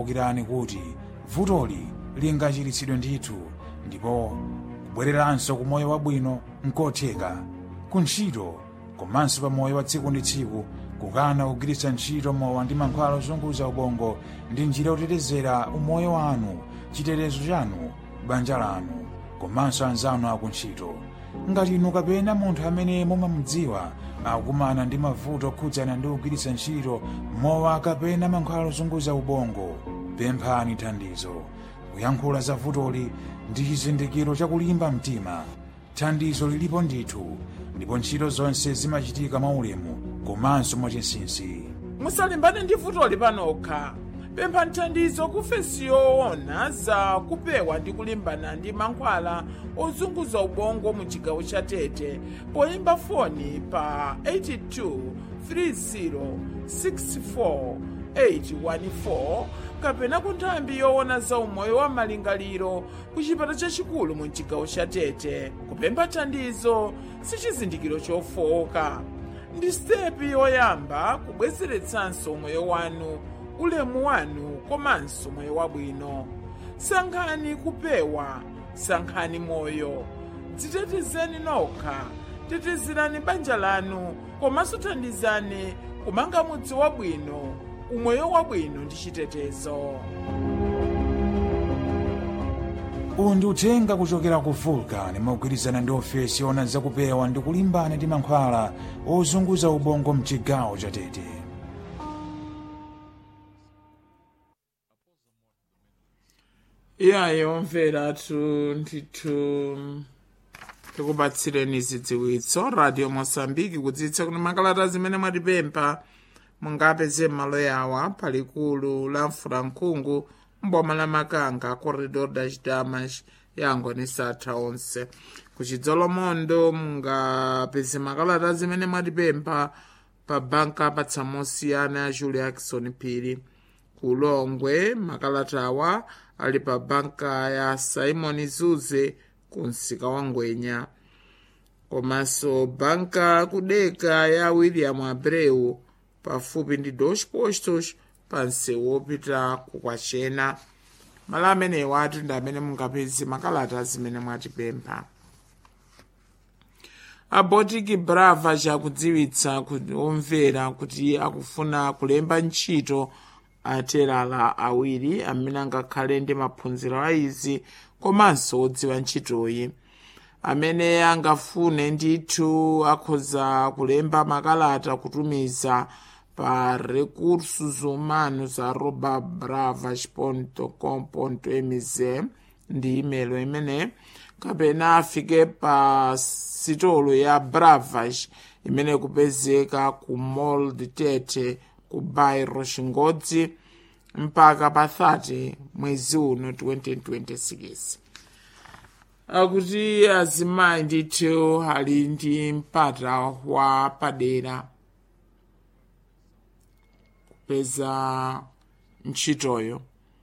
kumbukirani kuti vutoli lingachiritsidwe ndithu ndipo kubwereranso ku moyo wabwino nkotheka ku ntchito komanso pa moyo wa tsiku ndi tsiku kukana kugwiritsa ntchito mowa ndi mankhwala ozunguza ubongo ndi njira yotetezera umoyo wanu chitetezo chanu banja lanu komanso anzanu akuntchito ngati inu kapena munthu amene mumamudziwa akukumana ndi mavuto okhudzana ndi kugwiritsa ntchito mowa kapena mankhwala ozunguza ubongo pemphani thandizo kuyankhula za vutoli ndi chizindikiro chakulimba mtima thandizo lilipo ndithu ndipo ntchito zonse zimachitika mwaulemu komanso mwachinsinsi musalimbane ndi vutoli panokha pemphani thandizo kufesi yoona za kupewa ndi kulimbana ndi mankhwala ozunguza ubongo mu chigawo cha tete poyimba foni pa 82 30 64 814 kapena ku nthambi yoona za umoyo wa malingaliro ku chipata chachikulu mu chigawo cha tete kupempha thandizo si chizindikiro chofowoka ndi stepi yoyamba kubwezeretsanso moyo wanu ulemu wanu komanso moyo wabwino sankhani kupewa sankhani moyo dzitetezeni nokha tetezerani banja lanu komanso thandizani kumanga mudzi wabwino umoyo wabwino ndi chitetezo uwu ndi uthenga kuchokera ku vulcan mogwirizana ndi ofesi yoona zakupewa ndi kulimbana ndi mankhwala ozunguza ubongo mchigawo cha tete iyayo mveratu ndithu tikupatsireni zidziwitso radio mosambiki kudzitsa kuti makalata zimene mwatipempha mungapeze m'malo yawa palikulu la mfulankhungu mboma la makanga corredor das damas yangoni satha onse kuchidzolomondo mungapeze makalata zimene mwatipempha pa banka patsamosiyana ya julia jackson phiri kulongwe makalatawa ali pa banka ya simon zuze ku msika wa ngwenya komanso banka kudeka ya william abreu pafupi ndi dos postos pa msewu wopita kukwachena malo amenewa ati ndi amene mungapeze makalata zimene mwatipempha abotiki brava chakudziwitsa omvera kuti akufuna kulemba ntchito aterala awiri amene angakhale ndi maphunziro a izi komanso odziwa ntchitoyi amene angafune ndithu akhoza kulemba makalata kutumiza pa recursos humanos arroba bravas com mz ndi imelo imene kapena afike pa sitolo ya bravas imene kupezeka ku mall de tete ku bairro xingodzi mpaka pa 30 mwezi uno 2026 akuti azimayi ndithu ali ndi mpata wa padera kupeza ntchitoyo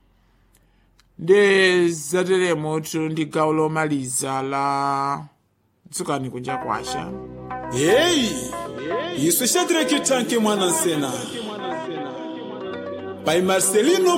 ndi zateremoto ndi gawo lomaliza la dzukani kunja kwasha heyi isu shadireki tanki mwana nsena pai marcelino